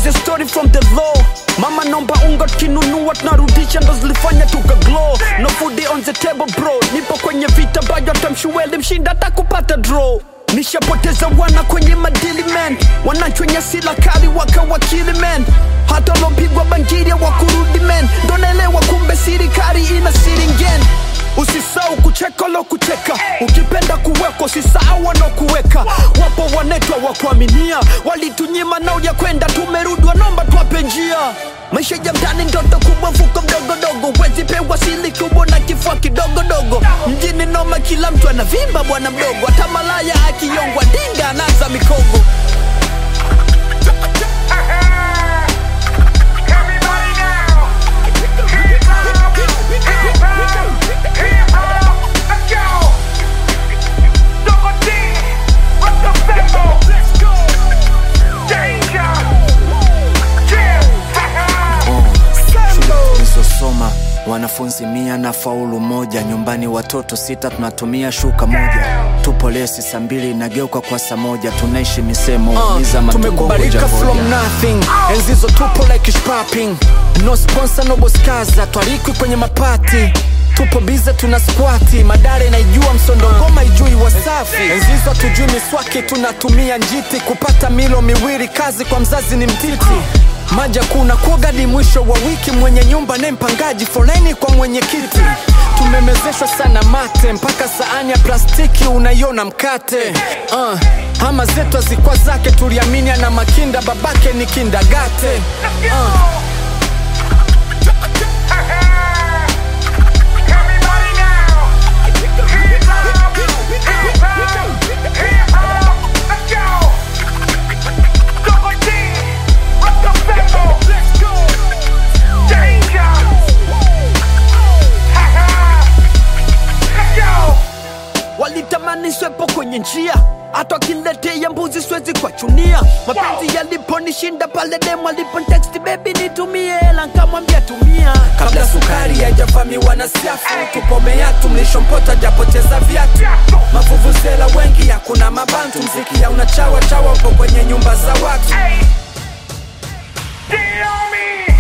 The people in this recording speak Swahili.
the story from the law mama nomba unga kinunua tunarudisha ndo zilifanya tuka glow no food on the table bro nipo kwenye vita bayo tamshueli mshinda takupata draw nishapoteza wana kwenye madili man wanachwenye sila kali wakawakili man hata lopigwa bangiria wakurudi man ndo naelewa kumbe sirikari ina siringen usisau kucheka lo kucheka ukipenda kuwekwa usisahau wanaokuweka wapo wanetwa wa kuaminia walitunyima nao ya kwenda tumerudi wanomba twape njia maisha ya mtani ndoto kubwa mfuko mdogodogo wezi pewa sili kubwa na kifua kidogodogo mjini noma kila mtu anavimba bwana mdogo hata malaya akiyongwa dinga anaza mikogo Everybody now! Hip hop! Hip hop! Hip hop! Let's go! Double D! Let's go Sambo! Let's go! Danger! Yeah! Ha ha! tulizosoma wanafunzi mia na faulu moja nyumbani watoto sita tunatumia shuka moja tupo lesi saa mbili inageuka kwa saa moja tunaishi misemo Uh, niza matumbo tumekubalika ngoja from ngoja. nothing enzizo tupo like shopping no sponsor no boskaza twarikwi kwenye mapati tupo bize tuna squati madare naijua msondo ngoma ijui wasafi enzizo tujui miswaki tunatumia njiti kupata milo miwili kazi kwa mzazi ni mtiti maja kuna kuogadi mwisho wa wiki mwenye nyumba ne mpangaji foleni kwa mwenyekiti tumemezeshwa sana mate mpaka saani ya plastiki unaiona mkate uh, ama zetu hazikwa zake tuliamini ana makinda babake ni kindagate uh, Everybody now! Hip hop! Hip hop! Hip hop! Let's go! Double D! Let's go Sambo! Let's go! Danger! Ha ha! Let's go! walitamani swepo kwenye njia hata wakiletea mbuzi siwezi kuwachunia mapenzi yaliponishinda pale demu aliponteksti bebi nitumie hela nkamwambia tumia kabla sukari haijavamiwa na siafu tupomea tumlishompota japoteza viatu mavuvuzela wengi hakuna mabantu mziki ya unachawa chawa upo kwenye nyumba za watu Hey! D on me!